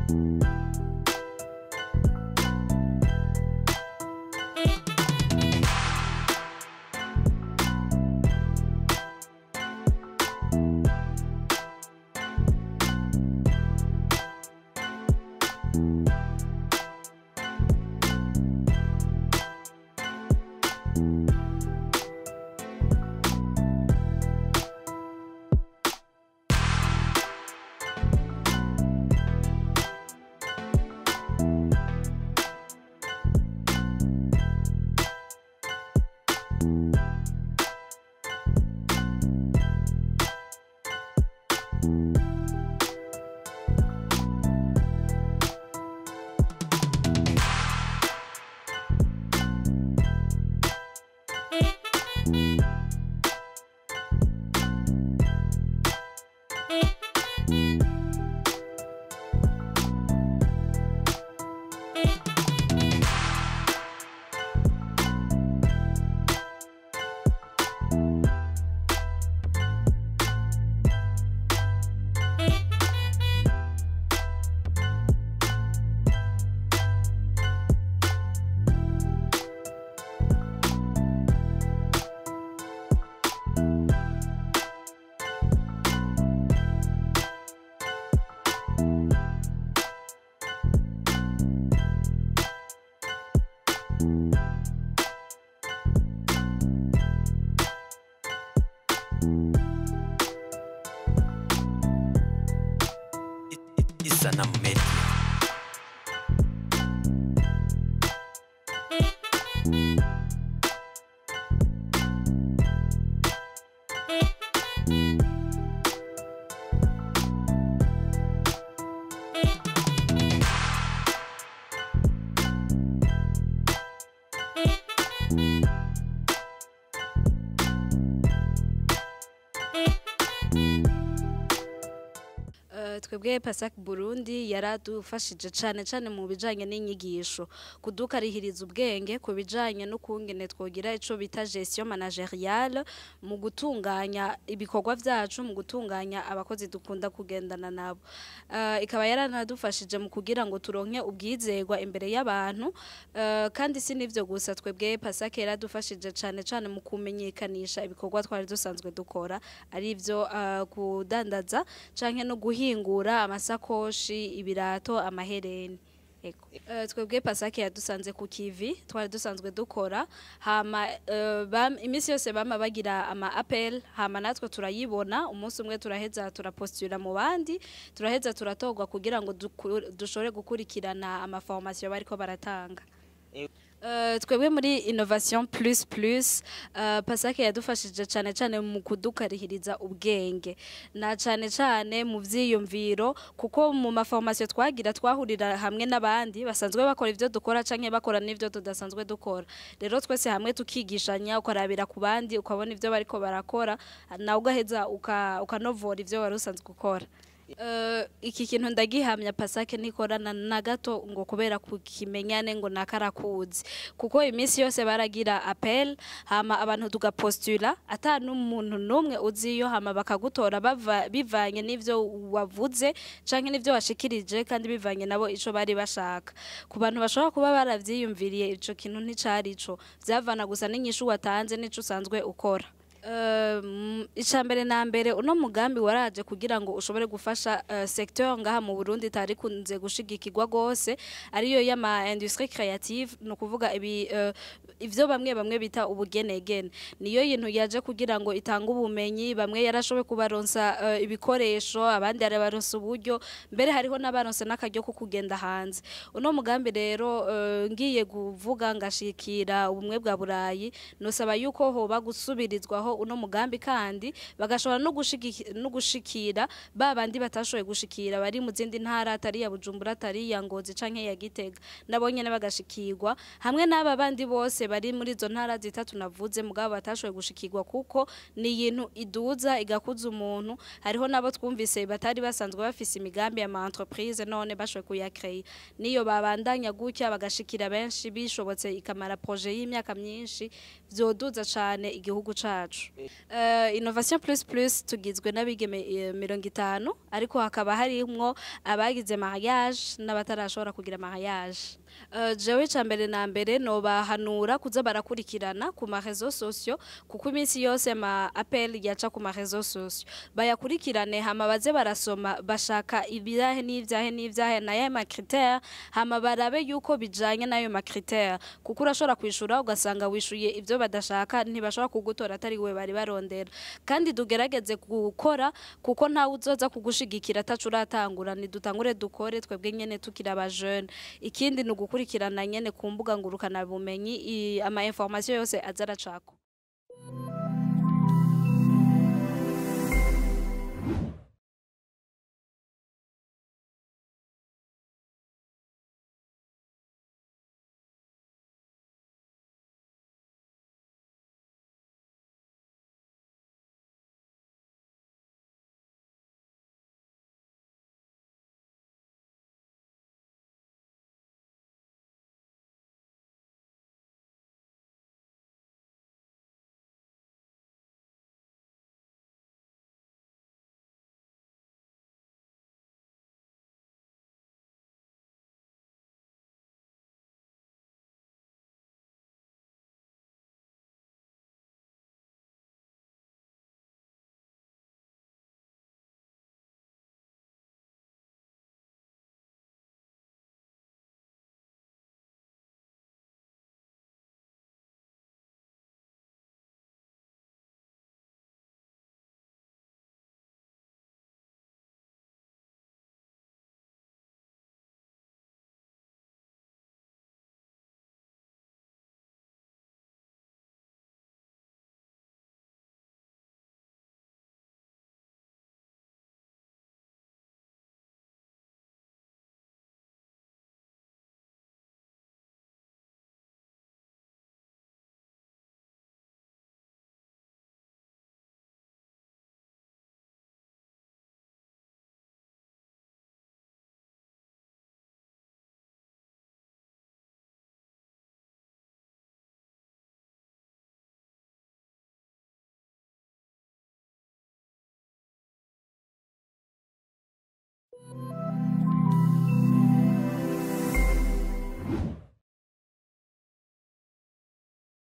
Isana Media. Eh, twebwe pasak burundi yaradufashije cane cane mu bijanye n'inyigisho kudukarihiriza ubwenge ku bijanye n'ukungene twogira ico bita gestion manageriale mu gutunganya ibikorwa vyacu mu gutunganya abakozi dukunda kugendana nabo Eh, ikaba yaranadufashije mu kugira ngo turonke ubwizerwa imbere y'abantu Eh, kandi si n'ivyo gusa twebwe pasak yaradufashije cane cane mu kumenyekanisha ibikorwa twari dusanzwe dukora ari ivyo eh, kudandaza canke no guhingura amasakoshi ibirato amahereni Ego. Uh, twebwe pasake yadusanze ku kivi twari dusanzwe dukora hama uh, bam, imisi yose bama bagira ama appel hama natwe turayibona umunsi umwe turaheza turapostula mu bandi turaheza turatogwa kugira ngo duku- dushobore gukurikirana ama formation bariko baratanga Uh, twebwe muri innovation plus plus uh, pasake yadufashije cane cane mu kudukarihiriza ubwenge na cane cane mu vyiyumviro kuko mu maformation twagira twahurira hamwe n'abandi basanzwe bakora ivyo dukora canke bakora n'ivyo tudasanzwe dukora rero twese hamwe tukigishanya ukarabira ku bandi ukabona ivyo bariko barakora nawe ugaheza uka- ukanovora ivyo wari usanzwe ukora Uh, iki kintu ndagihamya pasake nikorana na gato ngo kubera kukimenyane ngo nakarakuzi kuko iminsi yose baragira appel hama abantu tugapostula ata n'umuntu numwe uziyo hama bakagutora bava, bivanye n'ivyo wavuze canke n'ivyo washikirije kandi bivanye nabo ico bari bashaka ku bantu bashobora kuba baravyiyumviriye ico kintu nticari ico vyavana gusa n'inyishu watanze n'ico usanzwe ukora Um, icambere na mbere uno mugambi waraje kugira ngo ushobore gufasha uh, secteur ngaha mu Burundi itari kunze gushigikirwa gose ariyo y'ama industrie créative no kuvuga ibi uh, ivyo bamwe bamwe bita ubugenegene niyo yintu yaje kugira ngo itanga ubumenyi bamwe yarashobe kubaronsa uh, ibikoresho abandi arabaronsa uburyo mbere hariho n'abaronse n'akaryo ko kugenda hanze uno mugambi rero uh, ngiye kuvuga ngashikira ubumwe bwa burayi nosaba yuko hoba gusubirizwaho uno mugambi kandi bagashobora no gushigiki- no gushikira ba bandi batashoboye gushikira bari mu zindi ntara atari ya Bujumbura atari ya Ngozi canke ya Gitega nabo nyene bagashikirwa hamwe n'aba bandi bose bari muri izo ntara zitatu navuze mugabo batashoboye gushikirwa kuko ni ibintu iduza igakuza umuntu hariho nabo twumvise batari basanzwe bafise imigambi ya ma entreprise none bashoboye kuyakreya niyo babandanya gutya bagashikira benshi bishobotse ikamara projet y'imyaka myinshi vyoduza cane igihugu cacu yacu Eh, innovation plus plus tugizwe n'abigeme eh, mirongo itanu ariko hakaba harimwo abagize mariage n'abatarashobora kugira mariage Eh, jewe ca mbere na mbere nobahanura kuza barakurikirana ku marezo sosio kuko iminsi yose ama appel yaca ku marezo sosio bayakurikirane hama baze barasoma bashaka ibyahe n'ivyahe n'ivyahe naye ma critère hama barabe yuko bijanye n'ayo ma critère kuko urashobora kwishura ugasanga wishuye ivyo badashaka ntibashobora kugutora atari we bari barondera kandi tugerageze gukora kuko ntawe uzoza kugushigikira atacu uratangura nidutangure dukore twebwe nyene tukiri aba jeune ikindi ni ugukurikirana nyene ku mbuga ngurukana bumenyi i- ama information yose aza aracako